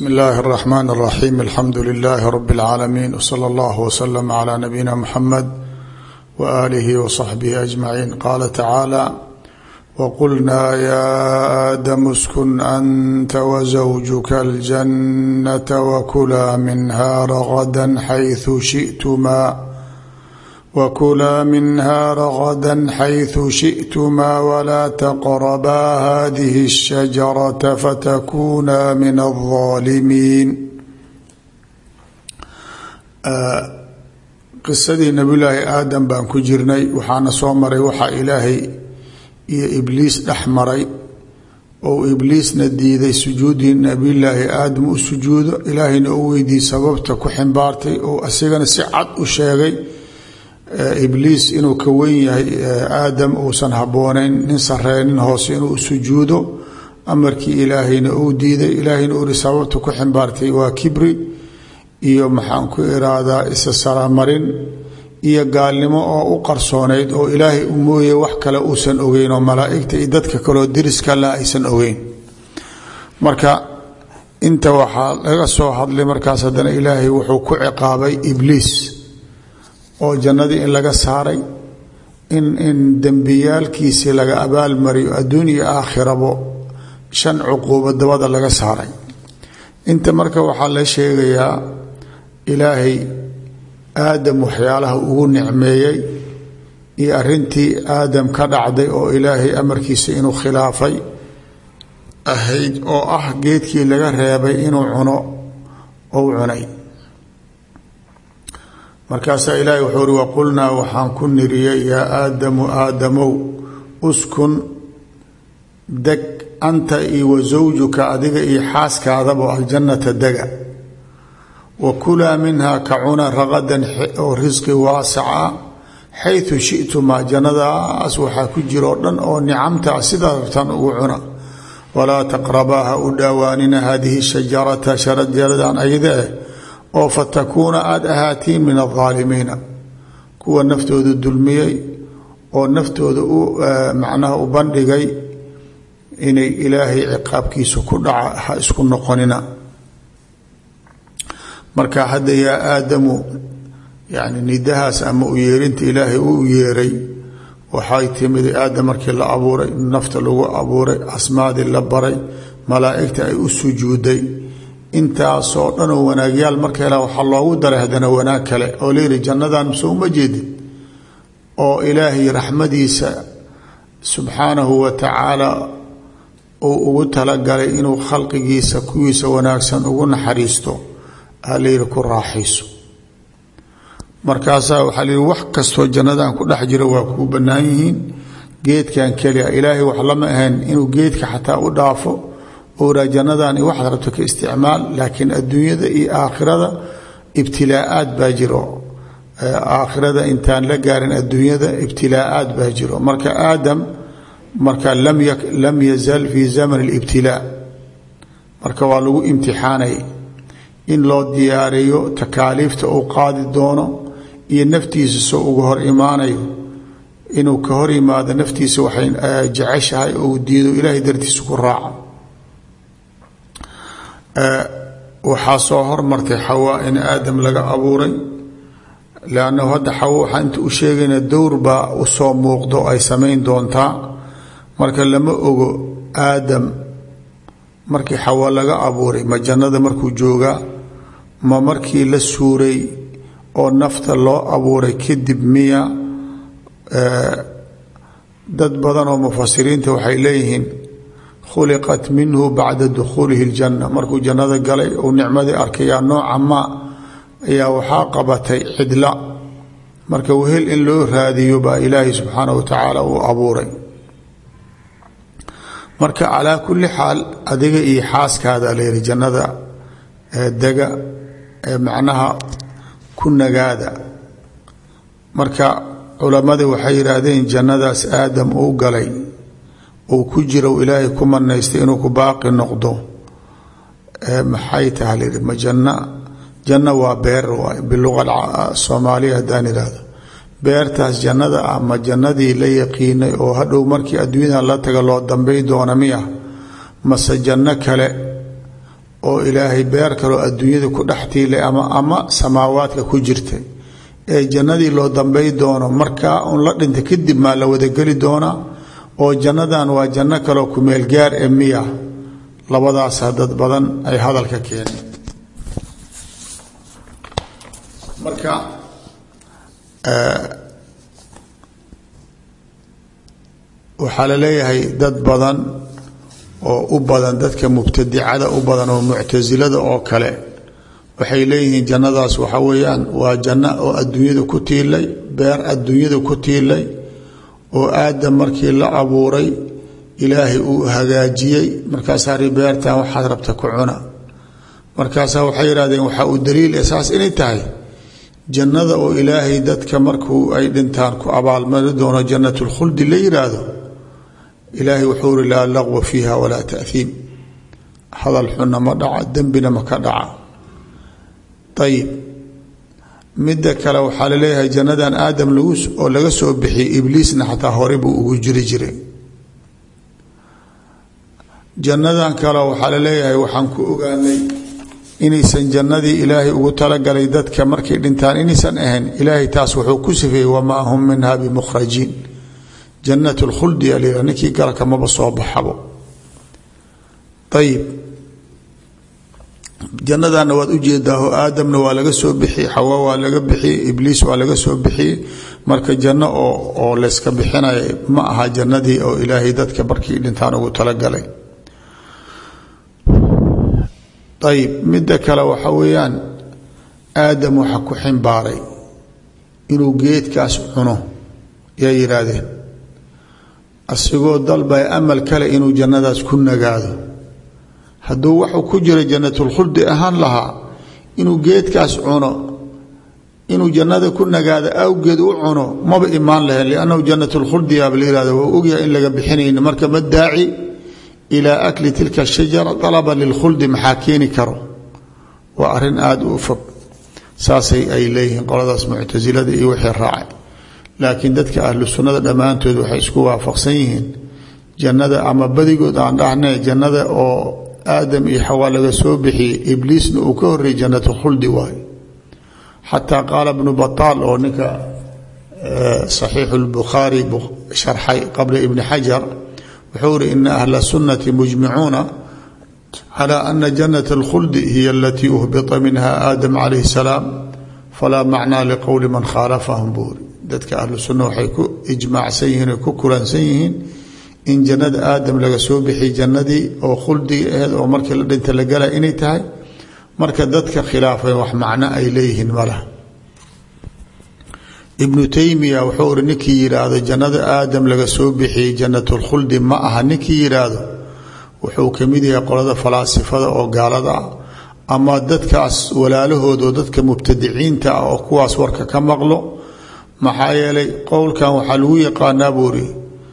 bsmi اllahi الرحmn الرaxيm alxamdu لlh rb العaalamiin wslى اllah wslm عlى nabiyina mxamed wآlih wصaxbih aجmaciin qala tacaalى wqulnaa ya aadamu اskun anta wزawjuka اljanata wkulaa minha ragada xayثu shiئtmaa wkulaa minha ragada xayثu shiئtmaa wlaa tqrabaa hadihi الshajaraة fatakunaa min الظaalimiin qisadii nabiyulaahi aadam baan ku jirnay waxaana soo maray waxaa ilaahay iyo ibliis dhex maray ou ibliisna diiday sujuudii nabiyulaahi aadam u sujuudo ilaahayna u weydiiyey sababta ku ximbaartay oo asigana si cad u sheegay ibliis inuu ka wen yahay aadam uusan habboonayn nin sarreeya nin hoose inuu sujuudo amarkii ilaahayna uu diiday ilaahayna uu ihi sababta ku ximbaartay waa kibri iyo maxaan ku iraadaa isa saramarin iyo gaalnimo oo u qarsoonayd oo ilaahay u mooye wax kale uusan ogeyn oo malaa'igta iyo dadka kaleo deriska la aysan ogeyn marka inta waxaa laga soo hadlay markaas haddana ilaahay wuxuu ku ciqaabay ibliis oo jannadii in laga saaray in in dembiyaalkiisii laga abaalmariyo adduun iyo aakhirabo shan cuquubo dabada laga saaray inta marka waxaa la sheegayaa ilaahay aadam waxyaalaha ugu nicmeeyey iyo arrintii aadam ka dhacday oo ilaahay amarkiisa inuu khilaafay ahayd oo ah geedkii laga reebay inuu cuno ou cunay markaasaa ilaahay wuxuu uhi waqulnaa waxaan ku niriyey yaa aadamu aadamow uskun deg anta iyo wa zawjuka adiga iyo xaaskaadabo aljannata dega wa kulaa minhaa ka cuna raqadan oo risqi waasaca xaytu shitumaa jannadaas waxaa ku jira oo dhan oo nicamta sidaa rabtaan ugu cuna walaa taqrabaa ha u dhaawaanina haadihi shajarata sharajaradan ayada eh oo fatakuuna aada ahaatiin min aldaalimiina kuwa naftooda dulmiyey oo naftooda u macnaha u bandhigay inay ilaahay ciqaabkiisa ku dhaca ha isku noqonina marka hadda yaa aadamu yani nidahaas ama u yeerinta ilaahay uu yeeray waxay timid aadam markii la abuuray nafta lagu abuuray asmaadii la baray malaa'igta ay u sujuuday intaasoo dhanoo wanaagyaal marka hela waxaa loogu daray haddana wanaag kale oo layidhi jannadan mise uma jeedid oo ilaahay raxmadiisa subxaanahu wa tacaala uu ugu talagalay inuu khalqigiisa kuwiisa wanaagsan ugu naxariisto ha layidhi ku raaxayso markaasaa waxaa layidhi wax kastoo jannadan ku dhex jiro waa kuu bannaan yihiin geedkan keliya ilaahay wax lama ahayn inuu geedka xataa u dhaafo owraa jannadan waxaad rabto ka isticmaal laakiin adduunyada iyo aakhirada ibtilaa'aad baa jiro aakhirada intaan la gaarin adduunyada ibtilaa'aad baa jiro marka aadam marka lam yazal fii zaman اlibtilaa marka waa lagu imtixaanay in loo diyaariyo takaaliifta uu qaadi doono iyo naftiisa soo uga hor imaanayo inuu ka hor yimaado naftiisa waxay jeceshahay ou diido ilaahay dartiisa ku raaca waxaa soo hormartay xawaa in aadam laga abuuray leannahu hadda xawa waxaa inta u sheegayna dowr baa u soo muuqdo ay samayn doontaa marka lama ogo aadam markii xawa laga abuuray ma jannada markuu joogaa ma markii la suuray oo nafta loo abuuray kadib miya dad badan oo mufasiriinta waxay leeyihiin khuliqat minhu bacda dukhuulihi ljanna markuu jannada galay uu nicmadii arkayaa nooca maa ayaa waxaa qabatay cidla marka wehel in loo raadiyo baa ilaahay subxaanah wa tacaala uu abuuray marka calaa kulli xaal adiga iyo xaaskaada layidhi jannada dega ee macnaha ku nagaada marka culammadii waxay yidhaahdeen jannadaas aadam uu galay uu ku jiro ilaahay ku manaystay inuu ku baaqi noqdo maxay taha layidhi ma janna janno waa beer waay biluqa soomaaliya haddaan idhaahdo beertaas jannada ah ma jannadii la yaqiinay oo hadhow markii adduunyada la taga loo dambay doona miya mase janno kale oo ilaahay beer kaloo adduunyada ku dhex tiilay ama ama samaawaadka ku jirtay ee jannadii loo dambay doono markaa un la dhinta kadib maa la wadageli doonaa oo jannadan waa janno kaloo kumeel gaar ee miya labadaasa dad badan ay hadalka keeneen marka waxaa la leeyahay dad badan oo u badan dadka mubtadicada u badan oo muctasilada oo kale waxay leeyihiin jannadaas waxa weeyaan waa janno oo adduunyada ku tiilay beer adduunyada ku tiilay oo aadam markii la abuuray ilaahay uu hagaajiyey markaasaa ri beertan waxaad rabta ku cuna markaasaa waxay yidhahdeen waxaa uu daliil saas inay tahay jannada oo ilaahay dadka markuu ay dhintaan ku abaalmari doono jannatulkhuldi la yidhaahdo ilaahay wuxuu uri laa laqwa fiiha walaa tahiim hadal xunna ma dhaca dembina ma ka dhaca ayib midda kale waxaa laleeyahay jannadan aadam lagu oo laga soo bixiyey ibliisna xataa hore buu ugu jiri jiray jannadan kale waxaa laleeyahay waxaan ku ogaanay inaysan jannadii ilaahay ugu talagalay dadka markay dhintaan inaysan ahayn ilaahay taas wuxuu ku sifeeyey wamaa hum minha bimukhrajiin jannat lkhuldi alyha ninkii galka maba soo baxabo ayib jannadana waad ujeedaaho aadamna waa laga soo bixiyey xawa waa laga bixiyey ibliis waa laga soo bixiyey marka janno oo oo layska bixinaya ma aha jannadii oo ilaahay dadka markii dhintaan ugu talagalay ayib midda kale waxa weeyaan aadam waxa ku ximbaaray inuu geedkaas cuno yaa yidhaahdeen asigoo dalbay amal kale inuu jannadaas ku nagaado hadduu waxuu ku jira jannatulkhuldi ahaan lahaa inuu geedkaas cuno inuu jannada ku nagaado awgeed u cuno maba imaan lahayn liannahu jannatulkhuldi yaaba la yihahdo waa ogyahay in laga bixinayno marka ma daaci ilaa akli tilka shajara dalaba lilkhuldi maxaa keeni karo waa arrin aada u fog saasay ay leeyihiin qoladaas muctasilada iyo wixii raacay laakiin dadka ahlu sunnada dhammaantood waxay isku waafaqsan yihiin jannada ama badigood aan dhahnay jannada oo aadam iyo xawaa laga soo bixiyey ibliisna uu ka horreeyey jannatu khuldi waayo xataa qaala bnu bataal oo ninka saxiixu lbukhaari sharxay qabla ibni xajar wuxuu uri ina ahla sunnati mujmicuuna calى ana janat اlkhuldi hiy alatii uhbita minha aadam calayh salaam falaa macnaa liqowli man khaalafahum buuri dadka ahlu sunna waxay ku ijmaacsan yihiin o ku kulansan yihiin in jannada aadam laga soo bixiy jannadii oo khuldiga aheed oo markii la dhinta la gala inay tahay marka dadka khilaafay wax macno ay leeyihiin malaha ibnu taymiya wuxuu uri ninkii yidhaahdo jannada aadam laga soo bixiyey jannatulkhuldi ma aha ninkii yidhaahdo wuxuu ka mid yahay qolada falaasifada oo gaalada ah ama dadkaas walaalahood oo dadka mubtadiciinta ah oo kuwaas warka ka maqlo maxaa yeelay qowlkan waxaa lagu yaqaanaa buuri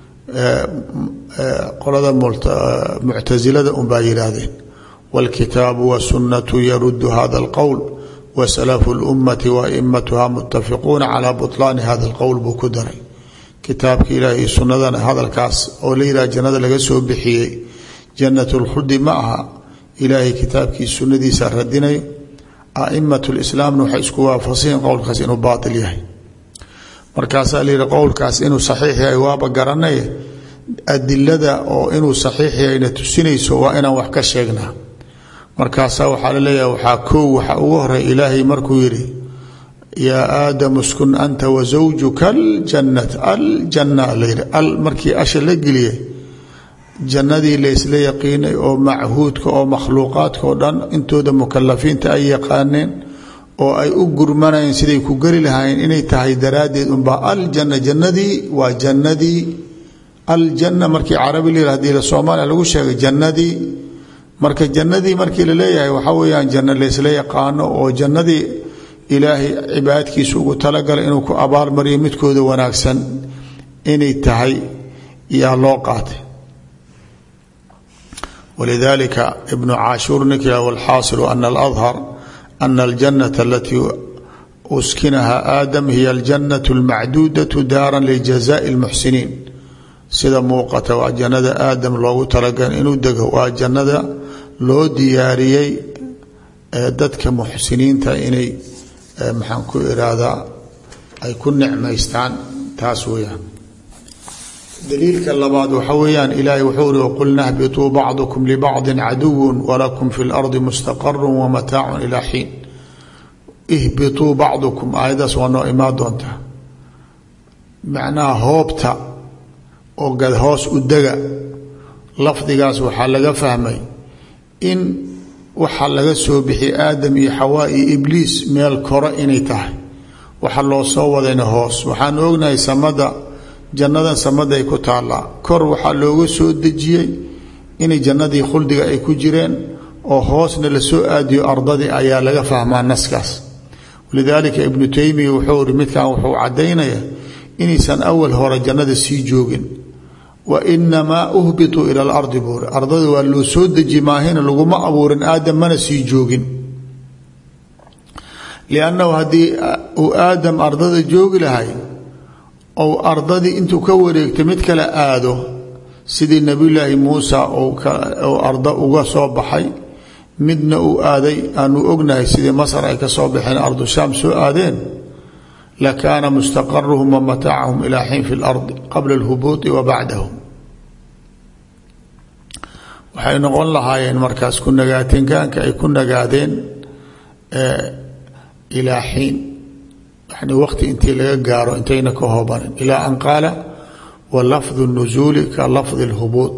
qolada muctasilada unbaa yidhaahdeen wاlkitaabu wالsunatu yaruddu hada اlqowl wasalafu اlummati waimatuha mutafiquuna calaa buطlaani hada اlqowl buu ku daray kitaabka ilaahi sunnadana hadalkaas oo la yidhaha jannada laga soo bixiyey jannat اlkhuldi ma aha ilaahay kitaabkii sunnadiisa radinayo aimat lislaamna waxay isku waafaqsanyiin qowlkaas inuu baail yahay markaasaa la yihi qowlkaas inuu saxiix yahay waaba garanaye adilada oo inuu saxiix yahayna tusinayso waa inaan wax ka sheegnaa markaasaa waxaa la leeyahay waxaa koow waxa ugu horey ilaahay markuu yidhi yaa aadamu skun anta wa zawjuka aljannat aljanna layidhi al markii asha la geliyey jannadii laysla yaqiinay oo machuudka oo makhluuqaadka oo dhan intooda mukalafiinta ay yaqaaneen oo ay u gurmanayeen siday ku geli lahaayeen inay tahay daraaddeed unbaa aljanna jannadii waa jannadii aljanna markii carabi la hadii la soomaaliya lagu sheegay jannadii marka jannadii markii la leeyahay waxaa weeyaan janno laysla yaqaano oo jannadii ilaahay cibaadkiisa ugu talagalay inuu ku abaalmariyo midkooda wanaagsan inay tahay yaa loo qaatay walidalika ibnu caashuur ninkii walxaasilu ana aladhar ana aljanata alatii uskinaha aadam hiya aljannatu almacduudatu daaran lijazaai اlmuxsiniin sida muuqata waa jannada aadam loogu talagalay inuu dego waa jannada loo diyaariyey dadka muxsiniinta inay maxaan ku iraahdaa ay ku nicmaystaan taas weeyaan daliilka labaad waxa weeyaan ilaahay wuxuu uri waqulna hbituu bacdukum libacdi caduwu walakum fi lardi mustaqaru wamataacun ilaa xiin ihbituu bacdukum aayaddaas waa noo imaan doontaa macnaha hoobta oo gad hoos u dega lafdigaas waxaa laga fahmay in waxaa laga soo bixiyay aadam iyo xawaa iyo ibliis meel kore inay tahay waxa loo soo wadayna hoos waxaan ognahay samada jannadan samaday ku taallaa kor waxaa looga soo dejiyey inay jannadii khuldiga ay ku jireen oo hoosna la soo aadiyo ardadii ayaa laga fahmaa naskaas walidaalika ibnu taymiya wuxuu iri midkan wuxuu caddaynaya inaysan awal hore jannada sii joogin wa inamaa uhbituu ila alardi buuri ardada waa loo soo deji maahina laguma abuurin aadam mana sii joogin liannahu haddii uu aadam ardada joogi lahay ou ardadii intuu ka wareegto mid kale aado sidii nebiyulaahi muusa ou ardo uga soo baxay midna uu aaday aanu ognahay sidii masar ay ka soo baxeen ardu shaam soo aadeen lakaana mustaqaruhum wa mataacahum ilaa xiin fi lardi qabla alhubuuti wa bacdahum waxay noqon lahaayeen markaas ku nagaatinkaanka ay ku nagaadeen ilaa xiin yani waqti intii laga gaaro intayna ka hoobanin ilaa an qaala wa lafdu nuzuuli ka lafdi اlhubuuط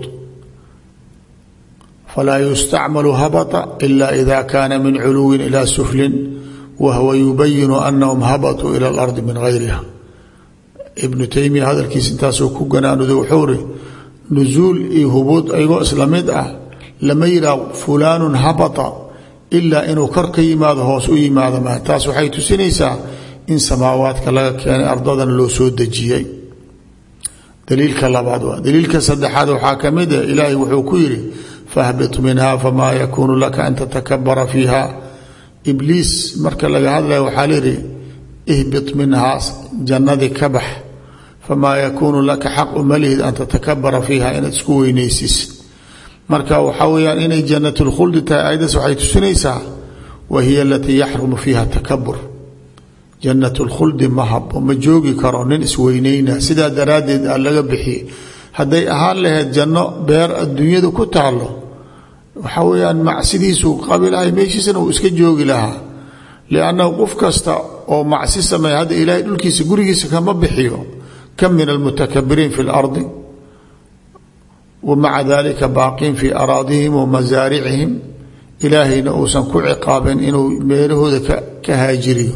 falaa yustacmalu habata ila ida kaana min culuwin ila suflin wahwa yubayinu anahum habatuu ila اlardi min gayriha ibnu taymiya hadalkiis intaasuu ku ganaanuday wuxuu ri nuzuul iyo hubuud ayagoo isla mid ah lama yihaah fulaanu habata ilaa inuu kor ka yimaado hoos u yimaado ma taas waxay tusinaysaa in samaawaadka laga keenay ardadan loo soo dejiyey daliilka labaad waa daliilka saddexaad waxaa ka mid ah ilaahay wuxuu ku yidhi fahbit minha famaa yakuunu laka an tatakabara fiiha ibliis marka laga hadlaya waxaa layidhi ihbit minhaa jannadii ka bax famaa yakuunu laka xaq uma lihid an tatakabara fiiha inaad isku weynaysiis marka waxaa weyaan inay jannat lkhuldi tahay ayadaas waxay tusinaysaa wa hiya alatii yaxrumu fiiha takabur jannat lkhuldi ma habo ma joogi karo nin isweyneyna sidaa daraaddeed aa laga bixiyey hadday ahaan lahayd janno beer adduunyada ku taalo waxaa weyaan macsidiisuu qabi lahay meeshiisana uu iska joogi lahaa liannahu qof kasta oo macsi sameeya hadda ilaahay dhulkiisa gurigiisa kama bixiyo kam min almutakabiriin fi lardi wa maca dalika baaqiin fii araadihim wa masaaricihim ilaahayna uusan ku ciqaabin inuu meelahooda ka haajiriyo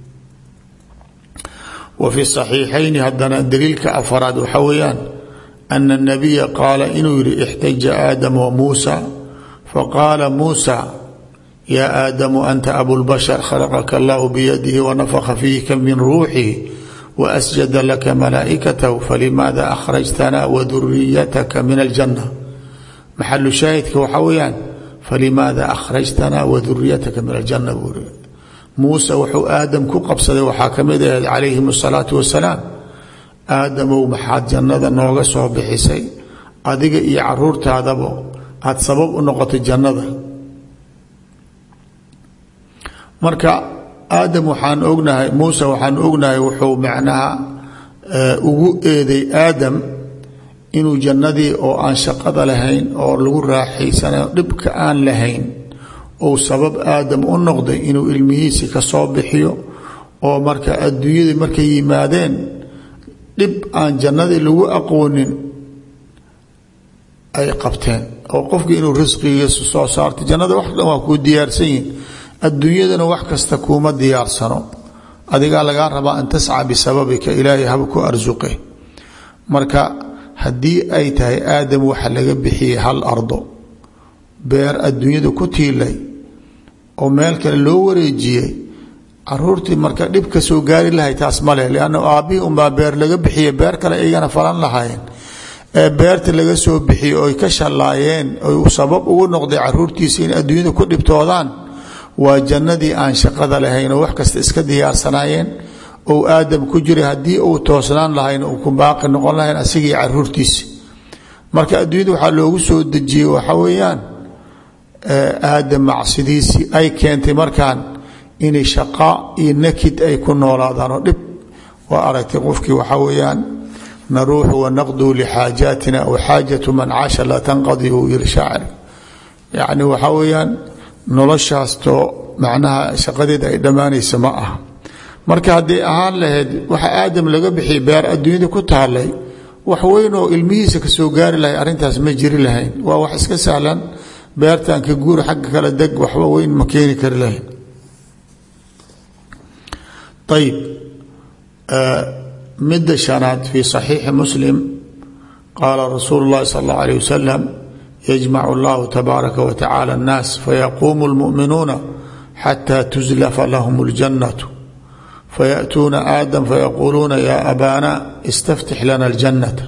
wa fi saxiixayni haddana daliilka afaraad waxaa weeyaan ana anabiya qaala inuu yihi ixtaja aadam wa muusa faqaala muusa yaa aadamu anta abulbashar khalaqaka allahu biyadihi wanafaka fiika min ruuxihi waasjada laka malaa'ikatahu falimaada akhrajtana waduriyataka min aljanna maxalu shaahidka waxaa weeyaan falimaada akhrajtana waduriyataka min aljanna buuri muuse wuxuu aadam ku qabsaday waxaa ka mid ahayd calayhim asalaatu wasalaam aadamow maxaad jannada nooga soo bixisay adiga iyo caruurtaadaba aada sabab u noqotay jannada marka aadam waxaan ognahay muuse waxaan ognahay wuxuu macnaha ugu eeday aadam inuu jannadii oo aan shaqada lahayn oo lagu raaxaysanayo dhibka aan lahayn ou sabab aadam u noqday inuu ilmihiisi ka soo bixiyo oo marka adduunyadii markay yimaadeen dhib aan jannadii lagu aqoonin ay qabteen oo qofkii inuu risqigiisa soo saartay jannada wax dhan waa kuu diyaarsan yihin adduunyadana wax kasta kuuma diyaarsano adigaa lagaa rabaa an tasca bisababika ilaahay haba ku arsuqe marka haddii ay tahay aadam waxa laga bixiyey hal ardo beer adduunyada ku tiilay oo meel kale loo wareejiyey caruurtii marka dhib ka soo gaari lahay taas maleh lianna aabbihii unbaa beer laga bixiyey beer kale iyagana falan lahaayeen ee beerta laga soo bixiyey oy ka shallaayeen oy sabab ugu noqday caruurtiisa in adduunyada ku dhibtoodaan waa jannadii aan shaqada lahayn oo wax kasta iska diyaarsanaayeen ou aadam ku jiray haddii uu toosnaan lahayn uu ku baaqi noqon lahayn asigii caruurtiisa marka adduunyada waxaa loogu soo dejiyey waxa weeyaan aadam macsidiisii ay keentay markaan inay shaqaa iyo nakid ay ku noolaadaan oo dhib waa aragtay qofkii waxaa weeyaan naruuxu wanaqduu lixaajaatina aw xaajatu man caasha laa tanqadi uu yiri shaacir yacni waxaa weeyaan noloshaastoo macnaha shaqadeeda ay dhammaanaysa ma aha marka hadday ahaan lahayd waxa aadam laga bixiyay beer adduunyada ku taalay wax weyn oo ilmihiisa ka soo gaari lahay arrintaas ma jiri lahayn waa wax iska sahlan beertan ka guur xagga kale deg waxba weyn ma keeni kari lahayn ayib midda shanaad fi صaxiixi muslim qaala rasuulu اllahi sal اllah alيه wasalam yajmacu اllahu tabaaraka wa tacala الnaas fayaquumu اlmuؤminuuna xata tuzlafa lahm اljannaة fayaأtuuna aadam fayaquuluuna ya abaana istaftix lana اljannata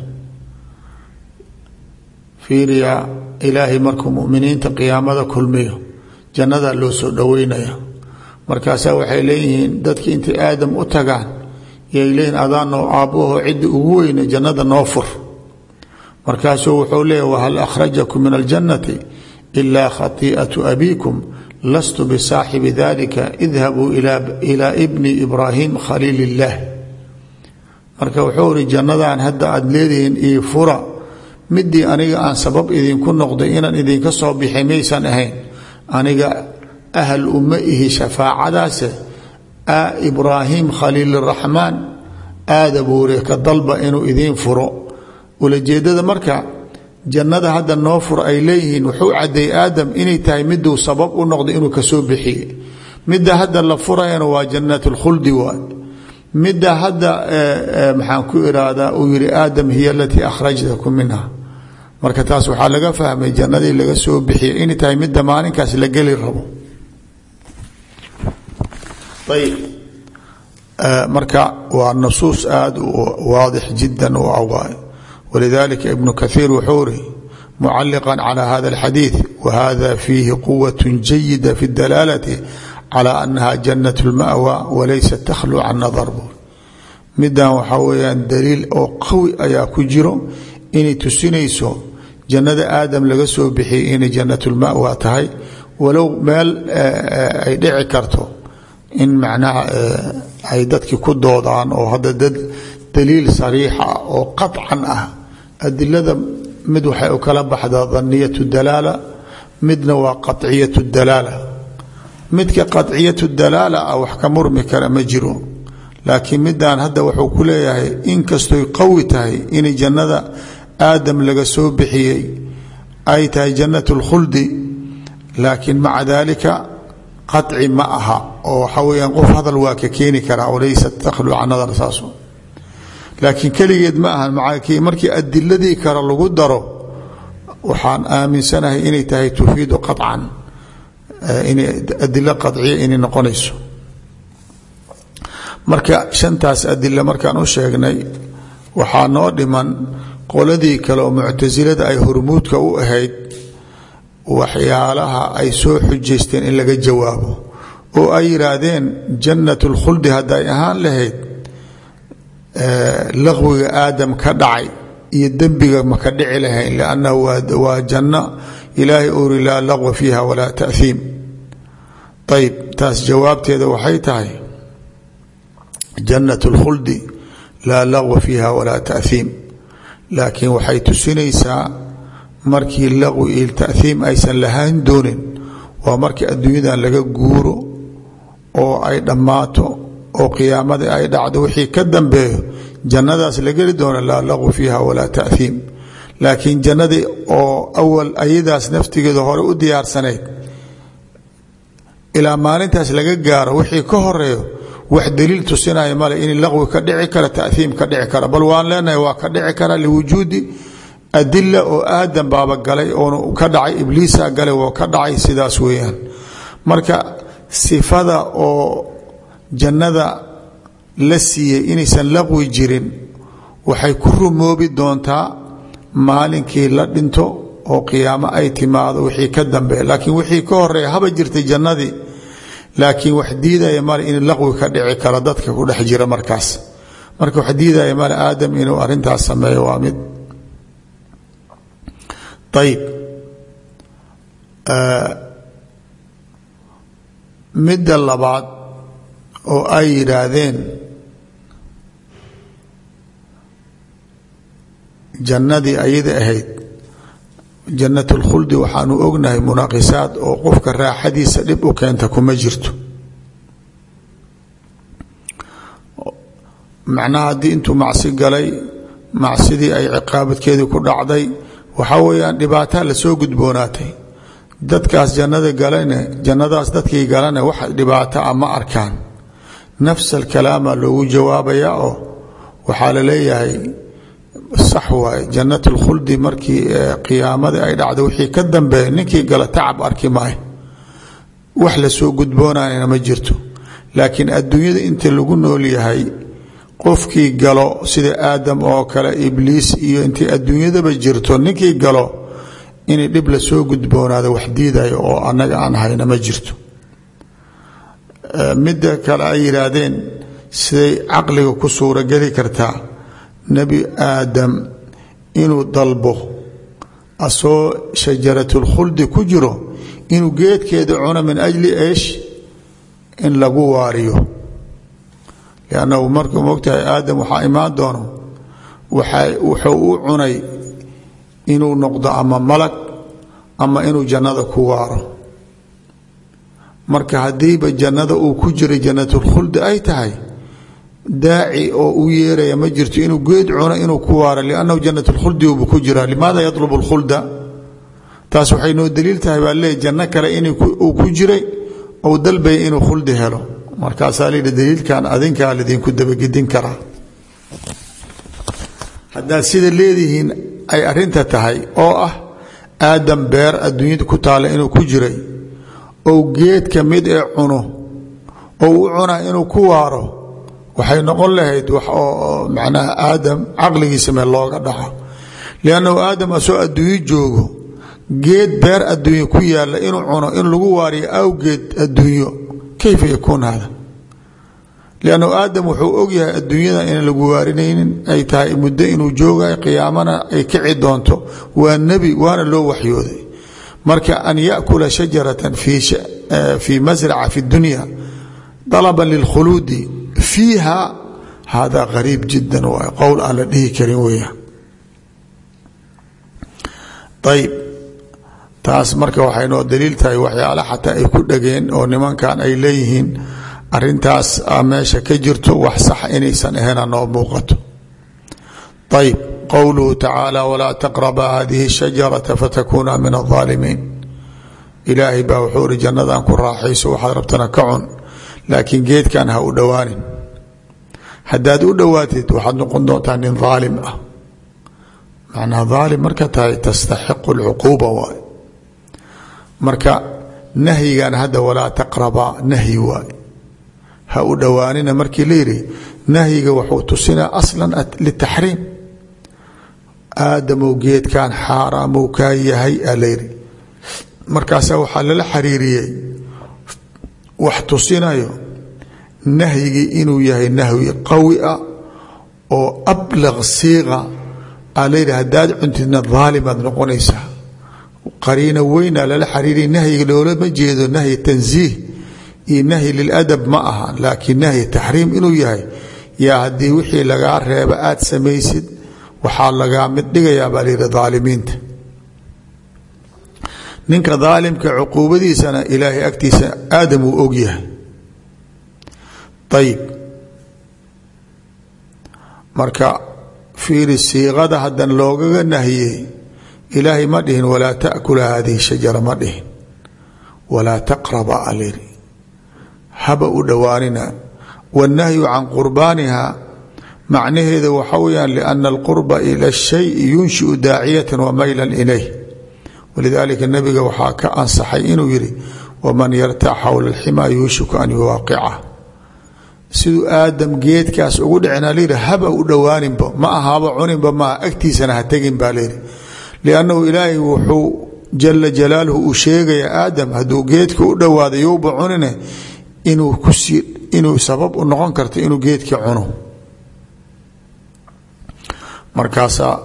fiiriya ilaahay markuu muminiinta qiyaamada kulmiyo jannadaa loo soo dhoweynaya markaasaa waxay leeyihiin dadki intay aadam u tagaan yay leeyihin adaanoo aabbaho ciddi ugu weyne jannada noo fur markaasuu wuxuu leeyahy wahal akhrajakum min aljannati ilaa khatii'atu abiikum lastu bisaaxibi dalika idhabuu ilaa ibni ibraahim khaliil illaah marka wuxuu ihi jannadan hadda aada leedihiin io fura midii aniga aan sabab idinku noqday inaan idinka soo bixay maysan ahayn aniga ahal uma ihi shafaacadaase ibraahim khaliiliraxmaan aada buure ka dalba inuu idiin furo ulajeedada marka jannada hadda noo fur ay leeyihiin wuxuu cadeeyey aadam inay tahay miduu sabab u noqday inuu kasoo bixiye midda hadda la furayana waa jannat lkhuldi waay midda hadda maxaan ku irahdaa uu yihi aadam hiya alatii akhrajtakum minha marka taas waxaa laga fahmay jannadii laga soo bixiyey inay tahay midda maalinkaas la geli rabo ayb marka waa nusuus aada waadix jida u awaay walidalika ibnu kathiir wuxuu ri mucaliqa calى hada اlxadiiث wahada fiihi quwaة jayida fi اdalaalati calى anaha janaة اlmaأwa walaysat takhlu can nadar buur midan waxaa weyaan daliil oo qawi ayaa ku jiro inay tusinayso jannada aadam laga soo bixiyey inay janaة اlmaأwa tahay walow meel ay dhici karto in macnaha ay dadkii ku doodaan oo hadda dad daliil sariixa oo qaطcan ah adilada mid waxay u kala baxdaa daniyat dalaala midna waa qaطciyat dalaala midka qaطciyat dalaala ah wax ka murmi kara ma jiro laakiin midaan hadda wuxuu ku leeyahay inkastoy qawi tahay inay jannada aadam laga soo bixiyey ay tahay jannat اlkhuldi laakiin maca dalika qaci ma aha oo waxaa weyaan qof hadal waa ka keeni karaa walaysat takhlu can nadar saaso laakiin keligeed ma aha markii adiladii kale lagu daro waxaan aaminsanahay inay tahay tufiidu qaطcan inay adilo qaciya inay noqonayso marka shantaas adilo markaan u sheegnay waxaa noo dhiman qoladii kale oo muctasilada ay hormuudka u ahayd waxyaalaha ay soo xujaysteen in laga jawaabo oo ay yidhaahdeen jannat اlkhuldi hadday ahaan lahayd laqwiga aadam ka dhacay iyo dembiga maka dhici lahayn lannahu waa janno ilaahay uri laa laqwa fiiha walaa tahiim ayb taas jawaabteeda waxay tahay jannat اlkhuldi laa laqwa fiiha walaa tahiim laakiin waxay tusinaysaa markii laqwi iyo tahiim aysan lahaan doonin waa markii adduunyadan laga guuro oo ay dhammaato oo qiyaamadii ay dhacdo wixii ka dambeeyo jannadaas la geli doona laa laqwi fiiha walaa tahiim laakiin jannadii oo awal ayadaas naftigeeda hore u diyaarsanayd ilaa maalintaas laga gaaro wixii ka horeeyo wax daliil tusinaya male in laqwi ka dhici kara tahiim ka dhici kara bal waan leenahay waa ka dhici kara liwujuudi adila oo aadam baaba galay oonu ka dhacay ibliisa galay oo ka dhacay sidaas weeyaan marka sifada oo jannada la siiyey inaysan laqwi jirin waxay ku rumoobi doontaa maalinkii la dhinto oo qiyaamo ay timaado wixii ka dambeeya laakiin wixii ka horeeya haba jirtay jannadii laakiin wax diidaya male in laqwi ka dhici karo dadka ku dhex jira markaas marka wax diidaya male aadam inuu arintaas sameeyo waa mid ayib midda labaad oo ay yidhaahdeen jannadii ayada ahayd jannat اlkhuldi waxaanu ognahay munaaqisaad oo qofka raaxadiisa dhib u keenta kuma jirto macnaha haddii intuu macsi galay macsidii ay ciqaabadkeedii ku dhacday waxaa weeyaan dhibaataa lasoo gudboonaatay dadkaas jannada galane jannadaas dadkii galane wax dhibaato a ma arkaan nafs alkalaama loogu jawaabayaa oo waxaa la leeyahay sax waaye jannat اlkhuldi markii qiyaamadii ay dhacday wixii ka dambeeya ninkii gala tacab arki maayo wax lasoo gudboonayna ma jirto laakiin adduunyada inta lagu nool yahay qofkii galo sida aadam oo kale ibliis iyo intay adduunyadaba jirto ninkii galo inay dhib lasoo gudboonaado wax diidayo oo annaga aan hayna ma jirto midda kale ay yidhaahdeen siday caqliga ku suurogeli kartaa nebi aadam inuu dalbo asoo shajaratulkhuldi ku jiro inuu geedkeeda cuno min ajli eesh in lagu waariyo liannahu markuu mogtahay aadam waxaa imaan doono wuxuu u cunay inuu noqdo ama malag ama inuu jannada ku waaro marka haddiiba jannada uu ku jiray jannatulkhuldi ay tahay daaci oo u yeeraya ma jirto inuu geed cuno inuu ku waaro liannahu jannatulkhuldi ubu ku jiraa limaada yatlubu lkhulda taas waxay noo daliil tahay baa leey janno kale inuu ku jiray ou dalbaya inuu khuldi helo markaasaa layidhi daliilkan adinkaa lidinku dabagedin karaa haddaad sida leedihiin ay arinta tahay oo ah aadam beer adduunyada ku taalla inuu ku jiray ou geed ka mid ee cuno ou u cunaa inuu ku waaro waxay noqon lahayd wax oo macnaha aadam caqligiisa meel looga dhaco liannahu aadam asoo adduunyo joogo geed beer adduunyo ku yaalla inuu cuno in lagu waariyo awgeed adduunyo kayfa yakuun hada liannahu aadam wuxuu ogyahay adduunyada inaan lagu waarinaynin ay tahay muddo inuu joogayo qiyaamana ay kici doonto waa nebi waana loo waxyooday marka an yakula shajaratan fii masraca fi dunya dalaban lilkhuluudi fiiha hada qariib jiddan waay qowl aan la dhihi karin weeyaan ayb taas marka waxay noo daliil tahay waxyaala xataa ay ku dhageen oo nimankan ay leeyihiin arintaas meesha ka jirto wax sax inaysan ahayna noo muuqato ayb qowluhu tacaala walaa taqraba hadihi shajarata fatakuna min aaalimiin ilaahay baa wuxuu iri jannadan ku raaxayso waxaad rabtana ka cun laakiin geedkan ha u dhowaanin haddaad u dhowaatid waxaad noqon doontaa nin aalim ah macnaa aalim marka tahay tastaxiqu lcuquuba waay marka nahyigan hadda walaa taqrabaa nahyi waay ha u dhowaanina markii la yidhi nahyiga wuxuu tusinaa aslan litaxriim aadamow geedkan xaaraamow kaa yahay aa layidhi markaasaa waxaa lala xariiriyey wax tusinayo nahyigii inuu yahay nahyi qawi ah oo ablaq siiqa aa layidhi haddaad cuntidna daalimaad noqonaysaa qariina weynaa lala xariiriya nahyiga loolama jeedo nahyi tansiih iyo nahyi liladab ma aha laakiin nahyi taxriim inuu yahay yaa haddii wixii lagaa reeba aad samaysid waxaa lagaa mid dhigayaa baa layidhi daalimiinta ninka daalimka cuquubadiisana ilaahay agtiisa aadam uu og yahay ayib marka fiiri siiqada haddan loogaga nahiyey ilaahay ma dhihin walaa taakula hadihi shajara ma dhihin walaa taqraba alayidhi haba u dhowaanina wاnnahyu can qurbaaniha macnaheeda waxa weyaan liana alqurba ila اshayi yunshiu daaciyata wamayla ilayh walidaalika nabiga waxaa ka ansaxay inuu yihi waman yartac xowla اlximaa yuushiku an yuwaaqica siduu aadam geedkaas ugu dhicina layidhi haba u dhowaaninba ma ahaba cuninba maaha agtiisana ha tegin baa layidhi liannahu ilaahay wuxuu jala jalaaluhu uu sheegaya aadam hadduu geedka u dhowaada youba cunine inuu kusii inuu sabab u noqon karto inuu geedka cuno markaasaa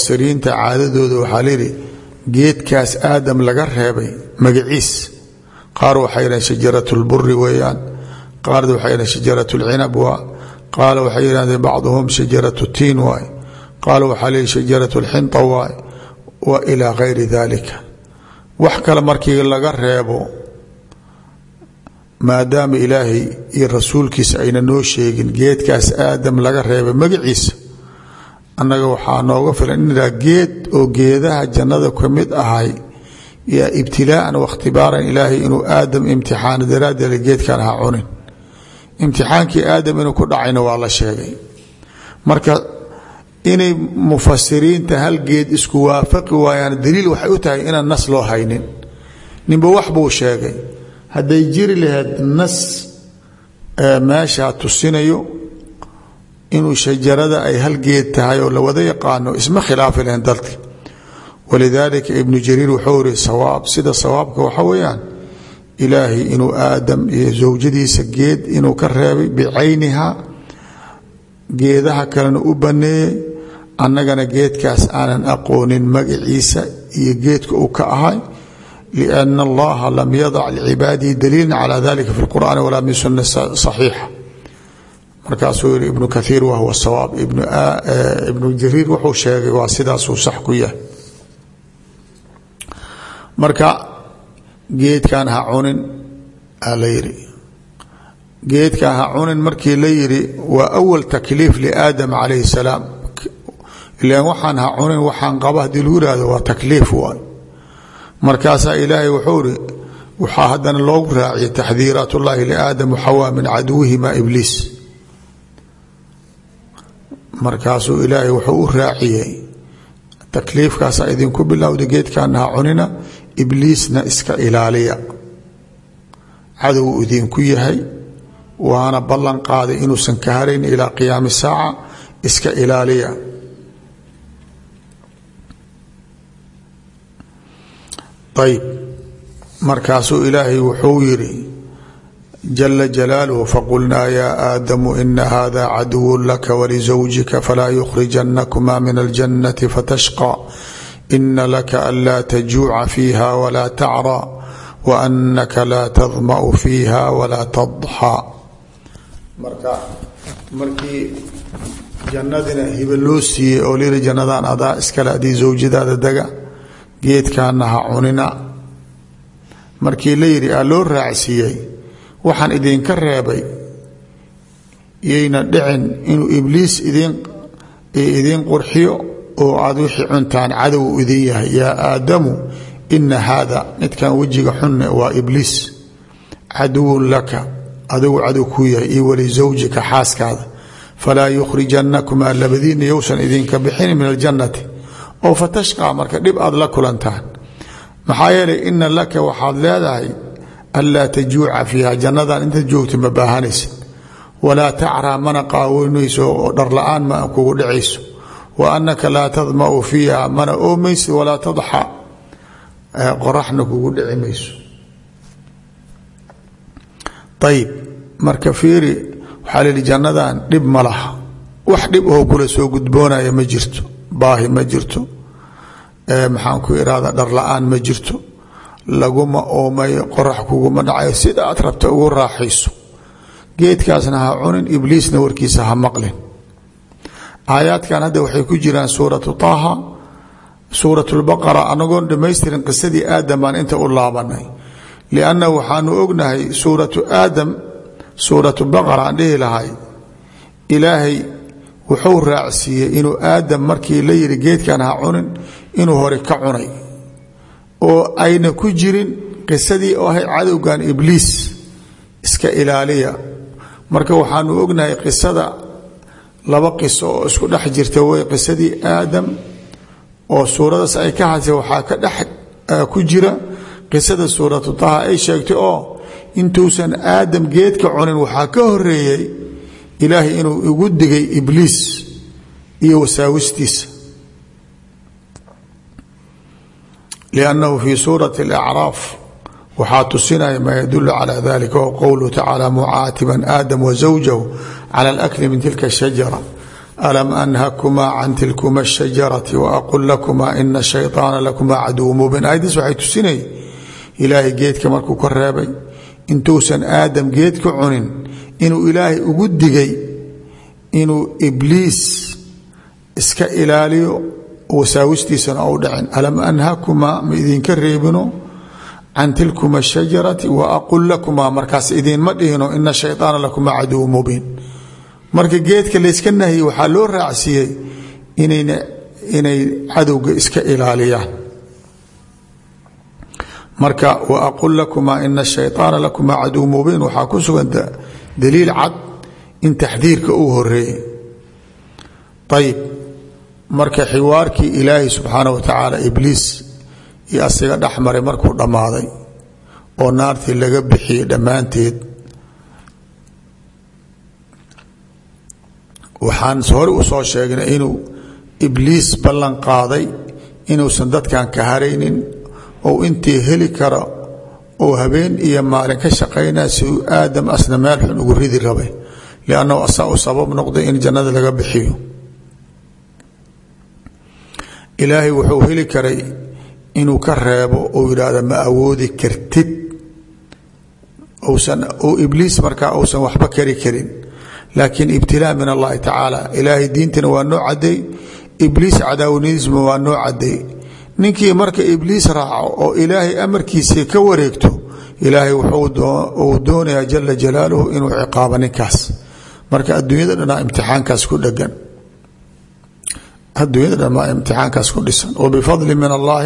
mufasiriinta caadadooda waxaa layidhi geedkaas aadam laga reebay magaciis qaar waxay yidhahdeen shajarat lburi weeyaan qaar waxay yidhahdeen shajarat lcinab waa qaala waxay yidhahdeen bacduhum shajarat tiin waay qaala waxaa leeyihi shajarat lxinta waay wa ilaa gayri dalika wax kale markii laga reebo maadaama ilaahay iyo rasuulkiisa ayna noo sheegin geedkaas aadam laga reebay magaciisa annaga waxaa nooga filan inaa geed oo geedaha jannada ka mid ahay yaa ibtilaaan wakhtibaaran ilaahay inuu aadam imtixaano daraaddeeda geedkan ha cunin imtixaankii aadam inuu ku dhacayna waa la sheegay marka inay mufasiriinta hal geed isku waafaqi waayaan daliil waxay u tahay inaan nas loo haynin ninba wax buu sheegay hadday jiri lahayd nas meeshaa tusinayo inuu shajarada ay hal geed tahay oo la wada yaqaano isma khilaafi lahayn dalki walidaalika ibnu jariir wuxuu iri sawaab sida sawaabka waxa weeyaan ilaahay inuu aadam iyo zawjadiisa geed inuu ka reebay bicayniha geedaha kalena u baneeyey annagana geedkaas aanan aqoonin magaciisa iyo geedka uu ka ahay liana allaha lam yadac licibaadihi daliila calaa dalika fi lqur'aani walaa min sunna saxiixa markaasuu yihi ibnu kaiir wahuwa sawaab ibnu jariir wuxuu sheegay waa sidaasuu sax ku yahay marka geedkan ha cunin aa la yidhi geedkan ha cunin markii la yidhi waa awal takliif liaadam calayhi salaam ilan waxaan ha cunin waxaan qaba haddii lagu yihahdo waa takliif waay markaasaa ilaahay wuxuu iri waxaa haddana loogu raaciyay taxdiiraat ullaahi liaadam waxawaa min caduwihima ibliis markaasuu ilaahay wuxuu u raaciyey takliifkaasaa idinku bilowda geedkaana ha cunina ibliisna iska ilaaliya cadow idinku yahay waana ballan qaaday inuusan ka harayn ilaa qiyaami saaca iska ilaaliya ayb markaasuu ilaahay wuxuu yidhi jala jalaaluhu faqulnaa yaa aadamu ina hada caduw laka walizawjika falaa yukhrijanakumaa min aljannati fatashqى ina laka anlaa tajuuca fiiha walaa tacraa waanaka laa tadma'u fiiha walaa tadxaa marka markii jannadina hiba loo siiyey oo liri jannadan adaa iskale adii zawjadaada dega geedkaana ha cunina markii la yidhi aa loo raacsiiyey waxaan idinka reebay yayna dhicin inuu ibliis idin idiin qurxiyo oo aad wixii cuntaan cadow idin yahay yaa aadamu ina haada midkan wejiga xunne waa ibliis caduwun laka adigu cadow kuu yahay iyo walisawjika xaaskaada falaa yukhrijanakumaa labadiina yowsan idinka bixin min aljannati oo fatashqaa marka dhib aad la kulantaan maxaa yeelay ina laka waxaad leedahay anlaa tajuuca fiiha jannadan intaad joogta ma baahanaysid walaa tacraa mana qaawanayso oo dharla-aan ma kugu dhacayso wa anaka laa tadma'u fiiha mana oomaysid walaa tadxa qoraxna kugu dhici mayso ayib marka fiiri waxaa layihi jannadan dhib ma laha wax dhib oo kula soo gudboonaya ma jirto baahi ma jirto maxaan ku irahda dharla-aan ma jirto laguma oomayo qorax kuguma dhacayo sida aad rabta ugu raaxayso geedkaasna ha cunin ibliisna warkiisa ha maqlin aayaadkan hadda waxay ku jiraan suuratu taaha suurat lbaqara anagoon dhammaystirin qisadii aadam baan inta u laabanay lianna waxaanu ognahay suuratu aadam suuratu baqara aan dhihi lahay ilaahay wuxuu raacsiiyey inuu aadam markii la yidhi geedkan ha cunin inuu hore ka cunay oo ayna ku jirin qisadii oo ahay cadowgan ibliis iska ilaaliya marka waxaanu ognahay qisada laba qiso oo isku dhex jirta way qisadii aadam oo suuradaas ay ka hadsa waxaa ka dhex ku jira qisada suuratu taha ay sheegtay oo intuusan aadam geedka cunin waxaa ka horeeyey ilaahay inuu igu digay ibliis iyo wasaawistiisa liannahu fii suurati alacraaf waxaa tusinaya maa yadulu calaa dalika wa qowluhu tacaala mucaatiban aadam wa zawjahu cala alakli min tilka ashajara alam anhakumaa can tilkuma ashajarati wa aqul lakumaa ina shayطaana lakumaa caduw mubiin ayaddiis waxay tusinayay ilaahay geedka markuu ka reebay intuusan aadam geed ka cunin inuu ilaahay ugu digay inuu ibliis iska ilaaliyo wasaawistiisana ou dhacin alam anhakumaa ma idinka reebino can tilkuma shajarati wa aqul lakumaa markaas idinma dhihino ina shayaana lakumaa caduwu mubiin marka geedka layska nahyi waxaa loo raacsiiyey inayna inay cadowga iska ilaaliyaan marka wa aqul lakumaa ina shayaana lakumaa caduw mubiin waxaa ku sugan daliil cad in taxdiirka uu horeeyey ayib marka xiwaarkii ilaahay subxaana wa tacaala ibliis iyo asiga dhexmaray markuu dhammaaday oo naartii laga bixiyey dhammaanteed waxaan hore u soo sheegnay inuu ibliis ballan qaaday inuusan dadkan ka haraynin ou intii heli kara oo habeen iyo maalin ka shaqaynaya si uu aadam asna meel xun ugu ridi rabay liannahu asaa u sabab noqday in jannada laga bixiyo ilaahay wuxuu heli karay inuu ka reebo uu yidhaahdo ma awoodi kartid usan uu ibliis markaa uusan waxba kari karin laakiin ibtilaa min allahi tacaala ilaahay diintana waa noo cadeey ibliis cadaawaniisma waa noo cadeey ninkii marka ibliis raaco oo ilaahay amarkiisii ka wareegto ilaahay wuxuu doonayaa jala jalaaluhu inuu ciqaabo ninkaas marka adduunyada dhanaa imtixaankaas ku dhegan adduunyada dhan maa imtixaankaas ku dhisan wabifadli min allaahi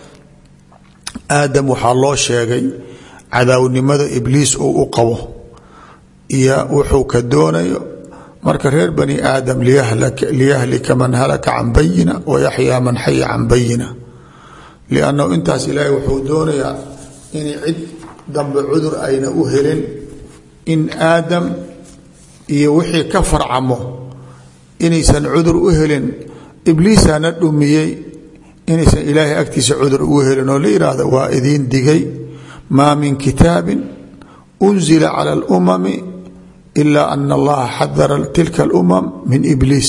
aadam waxaa loo sheegay cadaawnimada ibliis uu u qabo iyo wuxuu ka doonayo marka reer bani aadam liyahlika man halaka can bayina wayaxyaa man xaya can bayina liannahu intaas ilaahay wuxuu doonayaa inay cid dambe cudur ayna u helin in aadam iyo wixii ka farcamo inaysan cudur u helin ibliisaana dhumiyey inaysan ilaahay agtiisa cudur ugu helin oo la yidhaahdo waa idiin digay maa min kitaabin unzila cala alumami ila ana allaha xadara tilka alumam min ibliis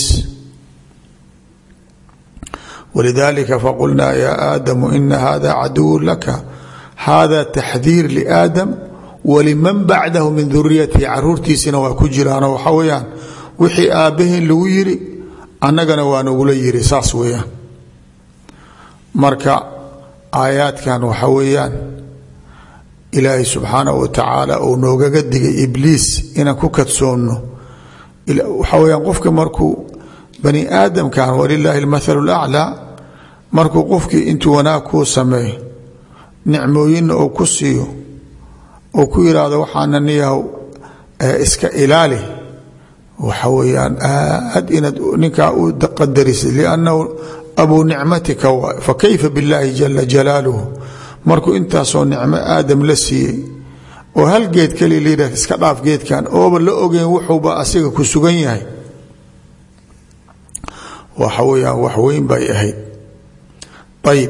walidalika faqulnaa ya aadamu ina hada caduwu laka hada taxdiir liaadam waliman bacdahu min duriyatihi caruurtiisina waa ku jiraanoo waxaa weyaan wixii aabbaheen lagu yiri annagana waa nagula yiri saas weeyaan marka aayaadkan waxa weeyaan ilaahay subxaanahu wa tacaala uu noogaga digay ibliis inaan ku kadsoonno waxaa weyaan qofka markuu bani aadamkan walilaahi almathalu laclaa markuu qofkii intuu wanaag kuu sameeyo nicmooyinna uu ku siiyo uu ku yidhaahdo waxaana niyahow iska ilaali waxa weyaan aad inaad ninkaa u qadarisid liannahu abuu nicmatika waay fakayfa billaahi jala jalaaluhu markuu intaasoo nicmo aadam la siiyey oo hal geed kaliya layidhah iska dhaaf geedkan ooba la ogeyn wuxuuba asiga ku sugan yahay waxa weyaan wax weyn bay ahayd ayib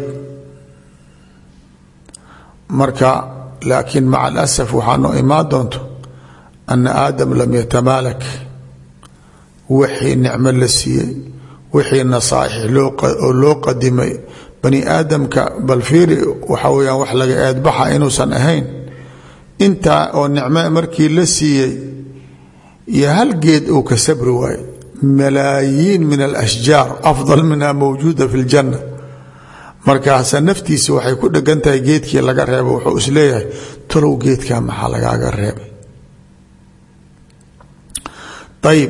marka laakiin maca alasaf waxaa noo imaan doonto ana aadam lam yatamaalak wixii nicmo la siiyey wixii nasaaix oo loo qadimay bani aadamka bal fiiri waxaa weyaan wax laga eedbaxa inuusan ahayn intaa oo nicmo markii la siiyey iyo hal geed uu ka sabri waaye malaayiin min alashjaar afdal minha mawjuuda fi ljanna markaasa naftiisa waxay ku dhegan tahay geedkii laga reebay wuxuu isleeyahay talow geedkaa maxaa lagaaga reebay ayib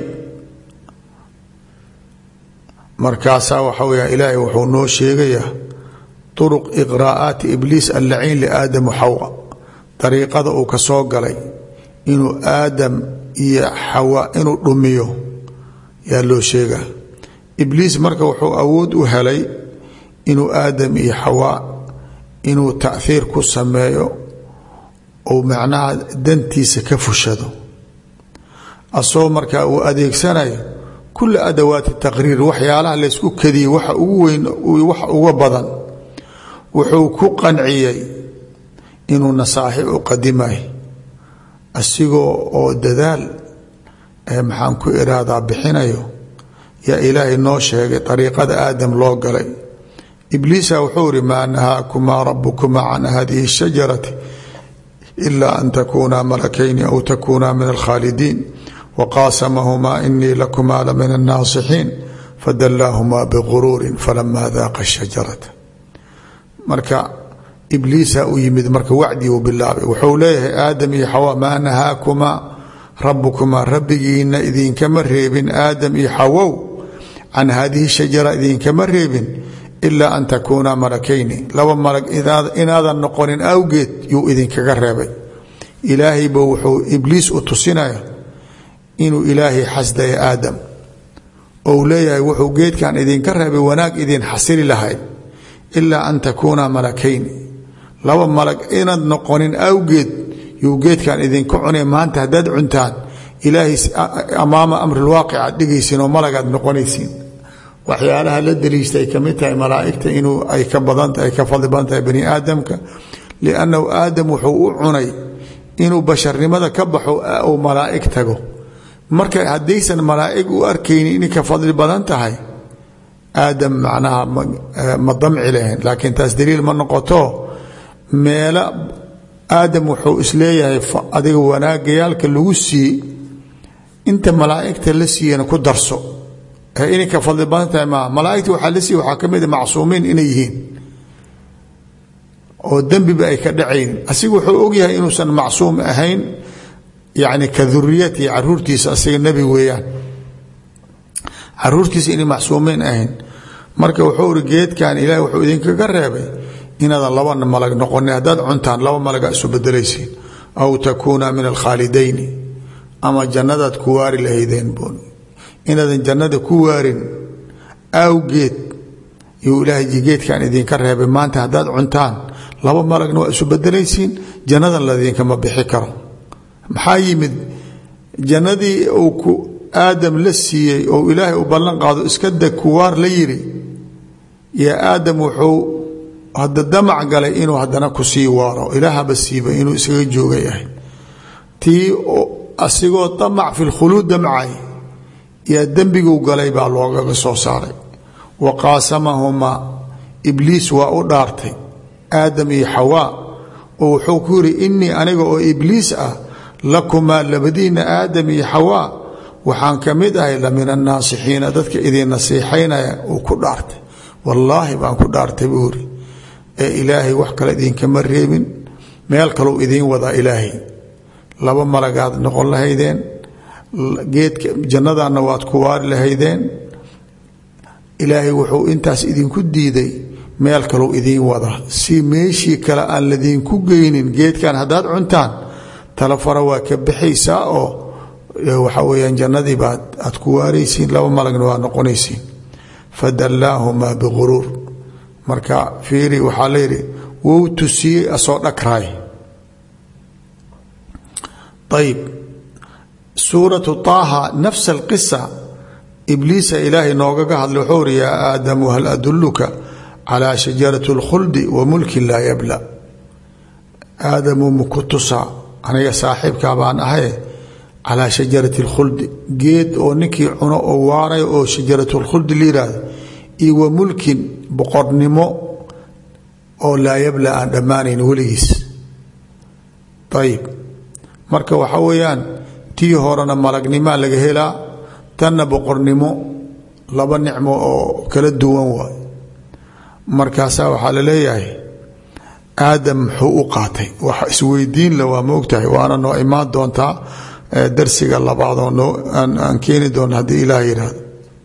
markaasaa waxa weya ilaahay wuxuu noo sheegayaa turuq iqraa'aati ibliis allaciin liaadam xawa dariiqada uu ka soo galay inuu aadam iyo xawa inuu dhumiyo yaa loo sheega ibliis marka wuxuu awood u helay inuu aadam iyo xawaa inuu taahiir ku sameeyo ou macnaha dantiisa ka fushado asagoo markaa uu adeegsanayo kula adawaati taqriir waxyaalaha laysku kadiyey waxa ugu weyn waxa uga badan wuxuu ku qanciyey inuu nasaaxib u qadimay asigoo oo dadaal maxaan ku iraadaa bixinayo yaa ilaahay noo sheegay ariiqada aadam loo galay ibliisa wuxuu iri maa nahaakumaa rabukumaa can hadihi الshajarati ila an takunaa malakayni aw takunaa min alkhaalidiin waqaasamahumaa inii lakumaa la min الnaasixiin fadalaahumaa biguruuri falama daaqa الshajarata marka ibliisa u yimid marka wacdii uu bilaabay wuxuu leeyahay aadam iyo xawa maa nahaakumaa rabukumaa rabbigiina idinkama reebin aadam iyo xawow can hadihi shajara idinkama reebin ilaa an takuunaa malakayni laba malag inaadan noqonin awgeed yuu idinkaga reebay ilaahayba wuxuu ibliis u tusinaya inuu ilaahay xasdaya aadam ou leeyahay wuxuu geedkan idinka reebay wanaag idin xasili lahayd ilaa an takuunaa malakayni laba malag inaad noqonin awgeed yuu geedkan idinka cunay maanta haddaad cuntaan ilaahay amaama amrilwaaqic aad dhigaysiin oo malagaad noqonaysiin waxyaalaha la daliishta ay kamid tahay malaaigta inuu ay ka badanta ay ka fadli badan tahay bani aadamka liannahu aadam wuxuu u cunay inuu basharnimada ka baxo uu malaa'ig tago marka haddaysan malaa'ig u arkaynin inay ka fadli badan tahay aadam macnaha ma damci lahayn laakiin taas daliil ma noqoto meelo aadam wuxuu isleeyahay adiga wanaagayaalka lagu siiye inta malaa'igta la siiyana ku darso inay ka fadli badan tahay maaha malaaigta waxaa la siiye waxaa ka mid a macsuumiin inay yihiin oo dembiba ay ka dhacaynin asiga wuxuu ogyahay inuusan macsuum ahayn yacni ka duriyatihi caruurtiisa asiga nebi weeyaan caruurtiisa inay macsuumiin ahayn marka wuxuu iri geedkan ilahi wuxuu idinkaga reebay inaadan laba malag noqonin haddaad cuntaan laba malaga isu bedelaysiin aw takuuna min alkhaalidayni ama jannadaad ku waari lahaydeen bun inaadan jannada ku waarin awgeed yuu ilaahay geedkan idinka reebay maanta haddaad cuntaan laba malagna waa isu bedelaysiin jannadan ladinkama bixi karo maxaa yimid jannadii uu ku aadam la siiyey oo ilaahay u ballan qaado iska deg kuwaar la yiri yaa aadam wuxuu hadda damac galay inuu haddana ku sii waaro ilaahaba siiba inuu iskaga jooga yahay tii asigoo damac fi lkhuluud damcay yaa dembiguu galay baa loogaga soo saaray wa qaasamahumaa ibliis waa u dhaartay aadam iyo xawaa oo wuxuu ku yidhi innii aniga oo ibliis ah lakumaa labadiina aadam iyo xawaa waxaan ka mid ahay la min annaasixiina dadka idin nasiixaynaya uu ku dhaartay wallaahi baan ku dhaartay buu yidhi ee ilaahay wax kale idinkama reebin meel kaleu idiin wadaa ilaahay laba malagaad noqon lahaydeen geedka jannadanna waad ku waari lahaydeen ilaahay wuxuu intaas idinku diiday meel kalou idiin wadaa si meeshii kale aan ladiinku geynin geedkan haddaad cuntaan talafara waa ka baxaysaa oo waxa weyaan jannadii baad aad ku waaraysiin laba malagna waa noqonaysiin fadallaahumaa biguruur marka fiiri waxaa layidhi wou tusiyey asoo dhakraay ayib suuratu taaha nafs alqisa ibliisa ilaahay noogaga hadlay wuxuu uri yaa aadamu hal aduluka calaa shajarati اlkhuldi wa mulkin laa yabla aadamu maku tusaa aniga saaxiibkaa baan ahaye calaa shajarati اlkhuldi geed oo ninkii cuno oo waaray oo shajarat اlkhuldi la yihahdo iyo wa mulkin boqornimo oo laa yabla aan dhammaanayn weligiis ayib marka waxaa weeyaan tii horena malagnimaa laga helaa tanna boqornimo laba nicmo oo kala duwan waay markaasaa waxaa la leeyahay aadam muxuu u qaatay wax isweydiin la waa moogtahay waana noo imaan doontaa darsiga labaad oo noo aan keeni doona haddii ilaah yidhaahdo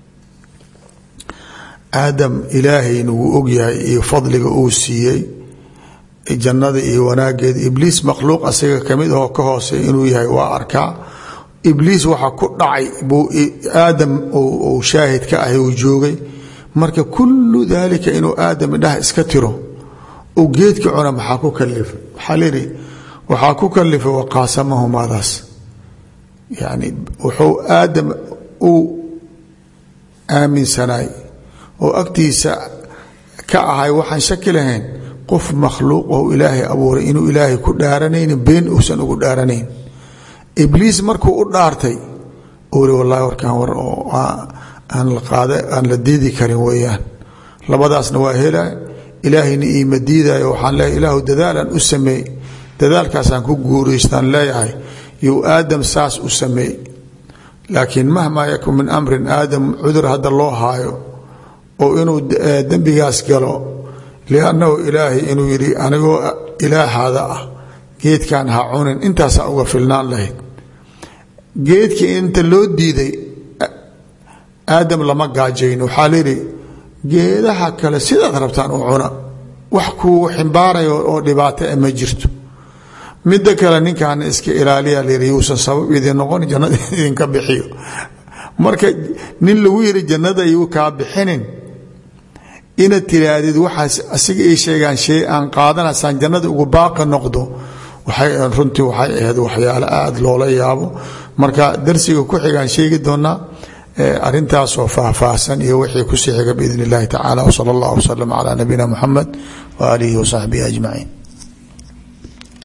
aadam ilaahayna wuu ogyahay iyo fadliga uu siiyey jannada iyo wanaageeda ibliis makhluuq asaga kamid ahoo ka hooseey inuu yahay waa arkaa ibliis waxa ku dhacay buu aadam uu shaahid ka ahay uu joogay marka kullu daalika inuu aadam idhaha iska tiro uu geedka cuna maxaa ku kalifay waxaa layidhi waxaa ku kalifay waqaasamahumaadaas yani wuxuu aadam uu aaminsanaay oo agtiisa ka ahay waxaan shaki lahayn qof makhluuq oo ilaahay abuuray inuu ilaahay ku dhaaranayni been uusan ugu dhaaranayn ibliis markuu u dhaartay uri wallahi warkaan war oo aan la qaada aan la diidi karin weeyaan labadaasna waa hela ilaahayna iima diidayo waxaan leeyahay ilaahu dadaalan u sameey dadaalkaasaan ku guuraystaan leeyahay you aadam saas u sameey laakiin mahmaa yakun min amrin aadam cudur hadda loo haayo oo inuu dembigaas galo liannahu ilaahay inuu yidhi anigoo ilaahaada ah geedkan ha cunin intaasaa uga filnaan lahayd geedkii inta loo diiday aadam lama gaajayn waxaa layidhi geedaha kale sidaad rabtaan u cuna wax kuu ximbaarayo oo dhibaato a ma jirto midda kale ninkaana iska ilaaliya layidhi yuusan sabab idin noqon jannada idinka bixiyo marka nin lagu yidhi jannada yuu kaa bixinin inaad tiraahdid waxaas asiga ii sheegaan shay aan qaadanaysaan jannada ugu baaqi noqdo waxay runtii waxay ahayd waxyaalo aada loola yaabo marka darsiga ku xigaan sheegi doonaa arintaasoo faahfaahsan iyo wixii kusii xiga biidn اllahi tacala wsala اllah wslm calى nabiyina muxamed waaalihi wasaxbihi ajmaciin